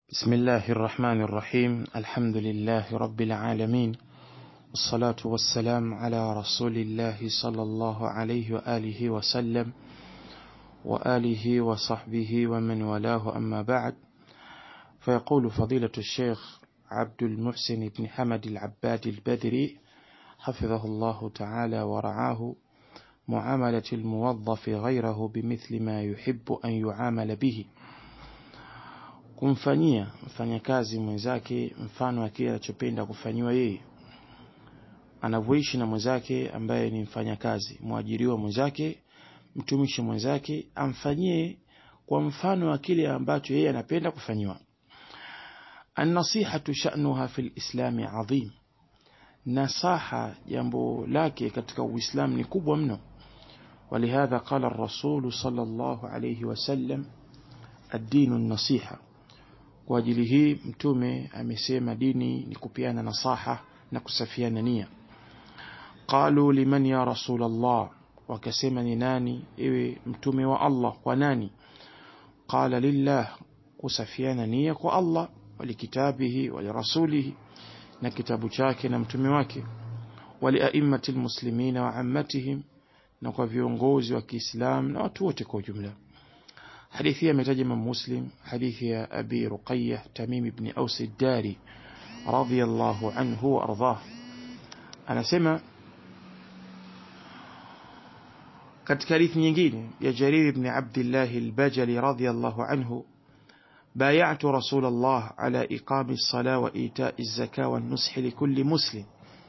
بسم الله الرحمن الرحيم الحمد لله رب العالمين والصلاة والسلام على رسول الله صلى الله عليه وآله وسلم وآله وصحبه ومن والاه أما بعد فيقول فضيلة الشيخ عبد المحسن بن حمد العباد البدري حفظه الله تعالى ورعاه معاملة الموظف غيره بمثل ما يحب أن يعامل به kumfanyia mfanyakazi mwenzake mfano wa kile anachopenda kufanyiwa yeye anavyoishi na mwenzake ambaye ni mfanyakazi mwajiriwa mwenzake mtumishi mwenzake amfanyie kwa mfano wa kile ambacho yeye anapenda kufanyiwa النصيحة شأنها في الإسلام عظيم نصاحة jambo lake katika uislamu ni kubwa mno ولهذا قال الرسول صلى الله عليه وسلم الدين النصيحة kwa ajili hii mtume amesema dini ni kupiana nasaha na kusafiana nia qalu liman ya rasul Allah wakasema ni nani ewe mtume wa Allah kwa nani qala lillah kusafiana nia kwa Allah walikitabihi walirasulihi na kitabu chake na mtume wake waliaimmati almuslimina wa ammatihim na kwa viongozi wa Kiislamu na watu wote kwa ujumla حديث هي متاج من مسلم حديث يا أبي رقية تميم بن أوس الداري رضي الله عنه وأرضاه أنا سمع katika hadithi nyingine ya Jarir ibn Abdullah al-Bajali radiyallahu anhu بايعت رسول الله على إقام الصلاة وإيتاء الزكاة والنصح لكل مسلم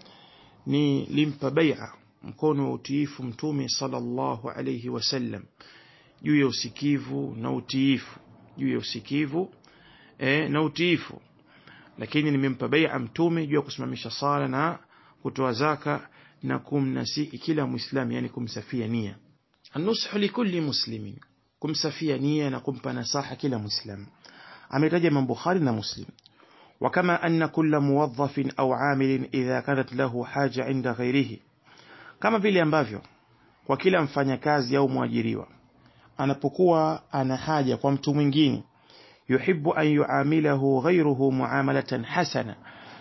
ni limpa bai'a mkono wa utiifu mtume sallallahu alayhi wasallam juu ya usikivu na utiifu juu ya usikivu eh, na utiifu lakini nimempa bai'a mtume juu ya kusimamisha sala na kutoa zaka na kumnasihi kila muislamu yani kumsafia nia النصح لكل مسلم kumsafia nia na kumpa nasaha kila muislamu ametaja Imam Bukhari na Muslim وكما أن كل موظف أو عامل إذا كانت له حاجة عند غيره kama vile ambavyo kwa kila mfanyakazi au mwajiriwa anapokuwa ana haja kwa mtu mwingine yuhibbu an yuamilahu ghayruhu muamalatan hasana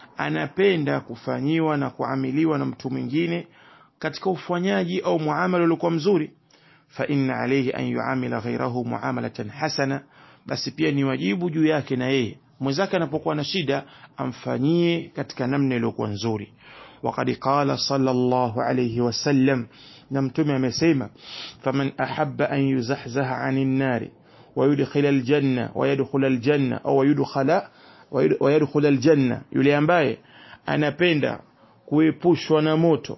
anapenda kufanyiwa na kuamiliwa na mtu mwingine katika ufanyaji au muamala uliokuwa mzuri fa inna alayhi an yuamila ghayrahu muamalatan hasana basi pia ni wajibu juu yake na yeye mwenzake anapokuwa na shida amfanyie katika namna iliyokuwa nzuri وقد قال صلى الله عليه وسلم نمتم مسيما فمن أحب أن يزحزح عن النار ويدخل الجنة ويدخل الجنة أو يدخل ويدخل الجنة يلي ambaye anapenda kuepushwa na moto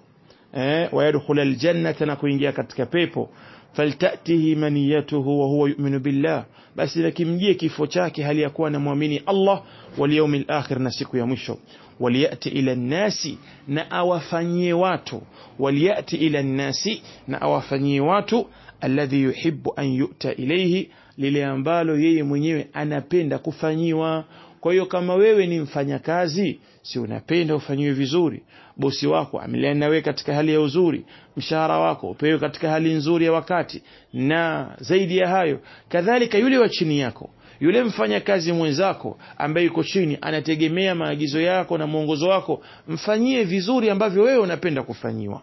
eh ويدخل الجنة na kuingia katika pepo faltatihi maniyatuhu wa huwa yu'minu billah basi nakimjie kifo chake hali ya kuwa anamwamini Allah wal yawmil akhir na siku ya mwisho waliyati ila nasi na awafanyie watu waliyati ila nasi na awafanyie watu alladhi yuhibbu an yu'ta ilayhi lile ambalo yeye mwenyewe anapenda kufanyiwa kwa hiyo kama wewe ni mfanyakazi si unapenda ufanyiwe vizuri bosi wako ameliana nawe katika hali ya uzuri mshahara wako upewe katika hali nzuri ya wakati na zaidi ya hayo kadhalika yule wa chini yako yule mfanyakazi mwenzako ambaye yuko chini anategemea maagizo yako na mwongozo wako mfanyie vizuri ambavyo wewe unapenda kufanyiwa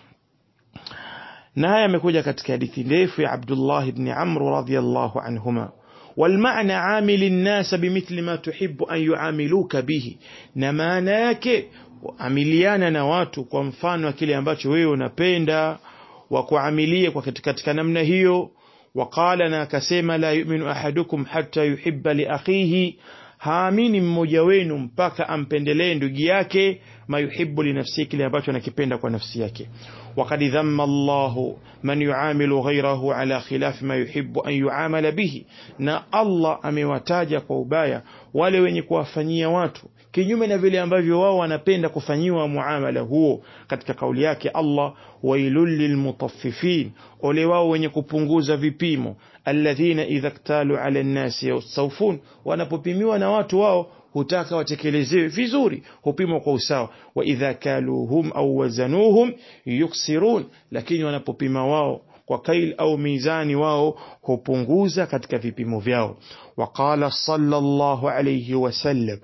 na haya yamekuja katika hadithi ndefu ya Abdullah ibn Amr radhiyallahu anhuma والمعنى عامل الناس بمثل ما تحب أن يعاملوك به na maana yake amiliana na watu kwa mfano kile ambacho wewe unapenda wa kuamilie kwa katika namna hiyo وقال na akasema la yu'minu ahadukum hatta yuhibba li akhihi haamini mmoja wenu mpaka ampendelee ndugu yake ma yuhibbu li nafsihi kile ambacho anakipenda kwa nafsi yake وقد ذم الله من يعامل غيره على خلاف ما يحب أن يعامل به na Allah amewataja kwa ubaya wale wenye kuwafanyia watu kinyume na vile ambavyo wao wanapenda kufanyiwa muamala huo katika kauli yake Allah wailul lilmutaffifin ole wao wenye kupunguza vipimo alladhina idha ktalu ala nnasi yastawfun wanapopimiwa na watu wao hutaka watekelezewe vizuri hupimwa kwa usawa wa idha kaluhum au wazanuhum yuksirun lakini wanapopima wao kwa kail au mizani wao hupunguza katika vipimo vyao waqala sallallahu alayhi wasallam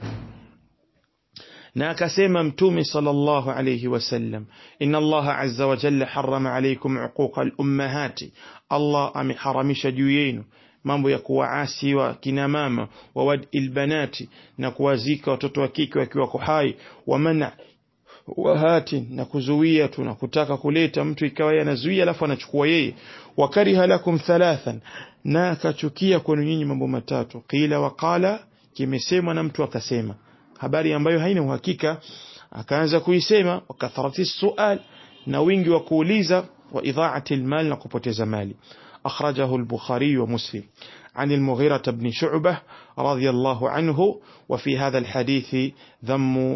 na akasema mtume sallallahu alayhi wasallam inna Allah azza wa jalla harrama alaykum uquqa al-ummahati Allah ameharamisha juu yenu mambo ya kuwaasi wa kina mama wa wad'il banati na kuwazika watoto wa kike wakiwa hai wa mana wahati na kuzuia tu na kutaka kuleta mtu ikawa yeye anazuia alafu anachukua yeye wakariha lakum thalathan na akachukia kwenu nyinyi mambo matatu qila waqala kimesemwa na mtu akasema habari ambayo haina uhakika akaanza kuisema wakatharati sual na wingi wa kuuliza wa idhaati almal na kupoteza mali akhrajahu al-bukhari wa muslim عن المغيرة بن شعبة رضي الله عنه وفي هذا الحديث ذم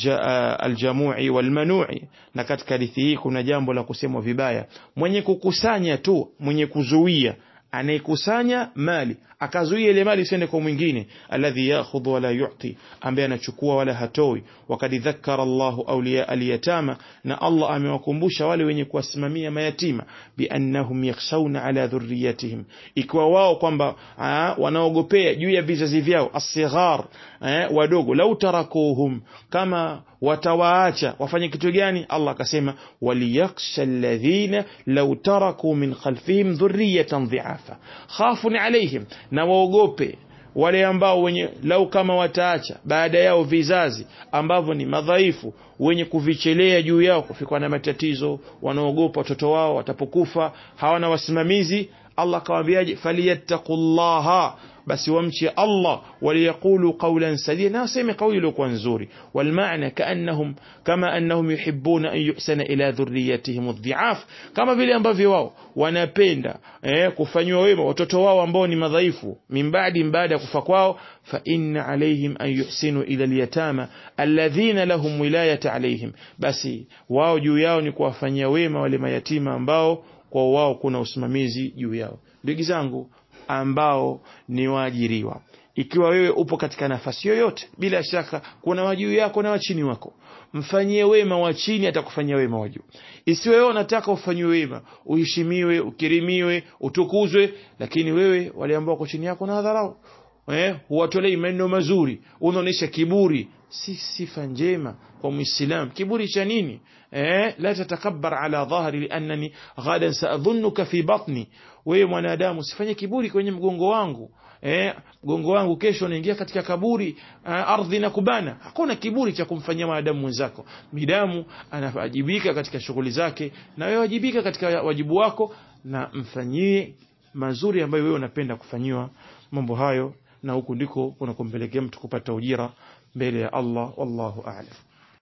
الجموع والمنوع na katika hadithi hii kuna jambo la kusemwa vibaya mwenye kukusanya tu mwenye kuzuia anayekusanya mali akazuia ile mali isiende kwa mwingine alladhi yakhudhu wala yu'ti ambaye anachukua wala hatoi wakad dhakkara Allahu awliya al-yatama na Allah amewakumbusha wale wenye kuwasimamia mayatima biannahum yakhshawna ala dhurriyatihim ikiwa wao kwamba wanaogopea juu ya vizazi vyao asighar wadogo lau tarakuhum kama watawaacha wafanye kitu gani Allah akasema waliyakhsha alladhina law taraku min khalfihim dhurriyatan dhi'afa khafun alayhim na waogope wale ambao wenye lau kama wataacha baada yao vizazi ambavyo ni madhaifu wenye kuvichelea juu yao kufikwa na matatizo wanaogopa watoto wao watapokufa hawana wasimamizi Allah kawaambiaje falyattaqullaha basi wamche Allah waliyaqulu qawlan sadida na waseme kauli iliyokuwa nzuri walmaana kaannahum kama annahum yuhibbuna an yuhsana ila dhurriyatihim adh-dhi'af kama vile ambavyo wao wanapenda eh, kufanywa wema watoto wao ambao ni madhaifu min baadi baada ya kufa kwao fa inna alayhim an yuhsinu ila al-yatama alladhina lahum wilayata alayhim basi wao juu yao ni kuwafanyia wema wale mayatima ambao kwa wao kuna usimamizi juu yao ndugu zangu ambao ni waajiriwa ikiwa wewe upo katika nafasi yoyote bila shaka kuna wajuu yako na wachini wako mfanyie wema wa chini atakufanyia wema wa juu isiwe wewe unataka ufanyiwe wema uheshimiwe ukirimiwe utukuzwe lakini wewe wale ambao wako chini yako na dharau eh huwatolei maneno mazuri unaonesha kiburi si sifa njema kwa muislam kiburi cha nini eh la tatakabbar ala dhahri liannani ghadan saadhunnuka fi batni wewe mwanadamu usifanye kiburi kwenye mgongo wangu eh mgongo wangu kesho naingia katika kaburi uh, ardhi na kubana hakuna kiburi cha kumfanyia mwanadamu mwenzako midamu anawajibika katika shughuli zake na wewe wajibika katika wajibu wako na mfanyie mazuri ambayo wewe unapenda kufanyiwa mambo hayo na huku ndiko kunakumpelekea mtu kupata ujira mbele ya Allah wallahu a'lam